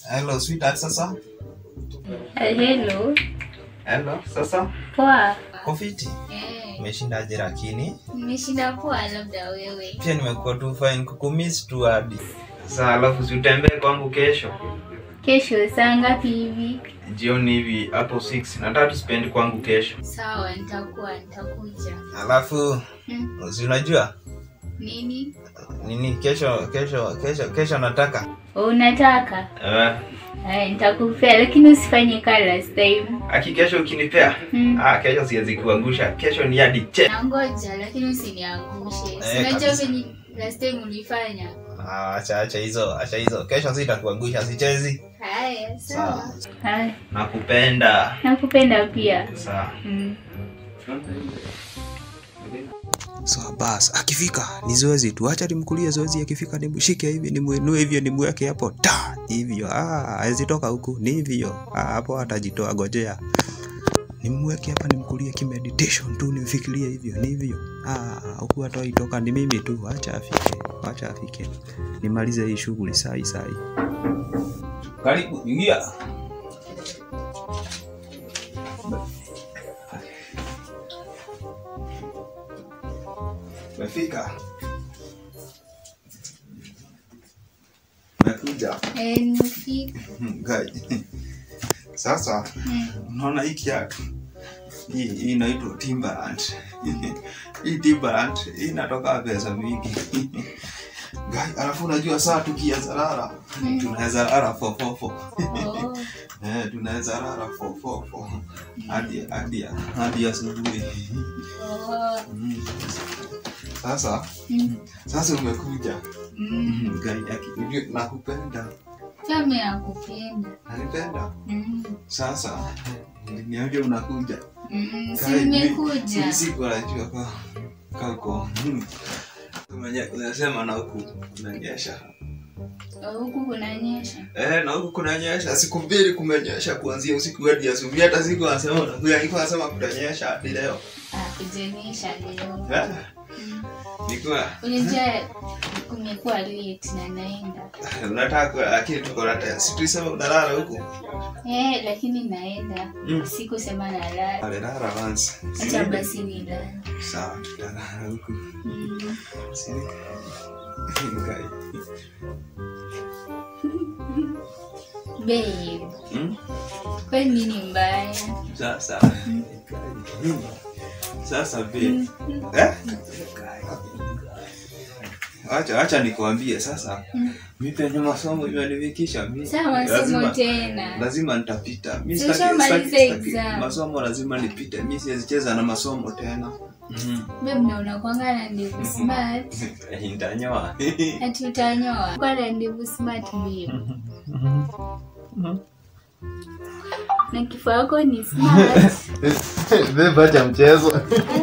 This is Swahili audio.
Hello sweetheart sasa. Hello. Hello sasa. Poa. Kofiti. Eh, Umeshindaje lakini? nimeshinda poa labda wewe. Pia nimekuwa tu fine kukumiss tu hadi. Sasa alafu si utembee kwangu kesho. Kesho saa ngapi hivi? Jioni hivi hapo 6. Nataka tu spend kwangu kesho. Sawa, nitakuwa nitakuja. Alafu Hmm, si unajua nini? nini kesho kesho kesho kesho nataka Unataka? eh Eh, nitakupea lakini usifanye kama last time. aki kesho ukinipea Hmm. ah kesho siwezi kuangusha kesho ni hadi che Nangoja lakini usiniangushe. Eh, Sinajua kabisa. venye last time ulifanya. ah acha acha hizo acha hizo kesho sitakuangusha sichezi Haya, sawa. sawa Haya, nakupenda nakupenda pia. sawa Mm. So bas, akifika ni zoezi tu, acha nimkulie zoezi. Akifika nimshike hivi, nimwinue hivyo, nimweke hapo ta hivyo. Ah, hawezi toka huku, ni hivyo. Ah, hapo atajitoa, gojea. Nimweke hapa, nimkulie kimeditation tu, nimfikirie hivyo, ni hivyo. Ah, huku hatoi toka, ni mimi tu, acha afike, acha afike, nimalize hii shughuli sai sai. karibu ingia umefika umekuja Eh, nimefika. Hmm, guy. sasa Mm. unaona hii kiatu hii hii inaitwa Timberland hii Timberland hii inatoka pesa mingi Guy, alafu unajua saa tukianza lala Mm. tunaweza lala fofofo Oh. eh, tunaweza lala fofofo hadi hadi hadi asubuhi Oh. Mm. sasa Mm. sasa umekuja Mm. Guy, aki- ujue nakupenda Kama nakupenda. nanipenda Mm. sasa niambia unakuja Mm. Si Kai, nimekuja. mi- siku anajua ka kako Umenye- unasema na huku kunanyesha Huku kunanyesha. eh, na huku kunanyesha siku mbili kumenyesha kuanzia usiku hadi asubuhi hata siku anasema unakuja nilikuwa nasema kutanyesha hadi leo Ah, kujenyesha leo. eh, Mm. nilikuwa Unajua kumekuwa late na naenda. unataka lakini tuko na time si tulisema unalala huku Eh, lakini naenda. Mm. Sikusema nalala. alilala once Si Acha nini? basi nilale. sawa tutalala huku Mm. Si- Ngai. Babe, Hmm? kwani nini mbaya? sasa sasa be eh? acha acha nikwambie sasa Mm. mi penye masomo imenifikisha mi Saa masomo lazima, tena. lazima nitapita mi Si sitaki- ushamaliza sitaki- sitaki- exam. masomo lazima nipite mi siwezi cheza na masomo tena Babe, na unakwanga na ndevu smart. ntanyoa Ati utanyoa. Kwa na ndevu smart babe. Na kifua yako ni smart. bebacha mchezo Ah,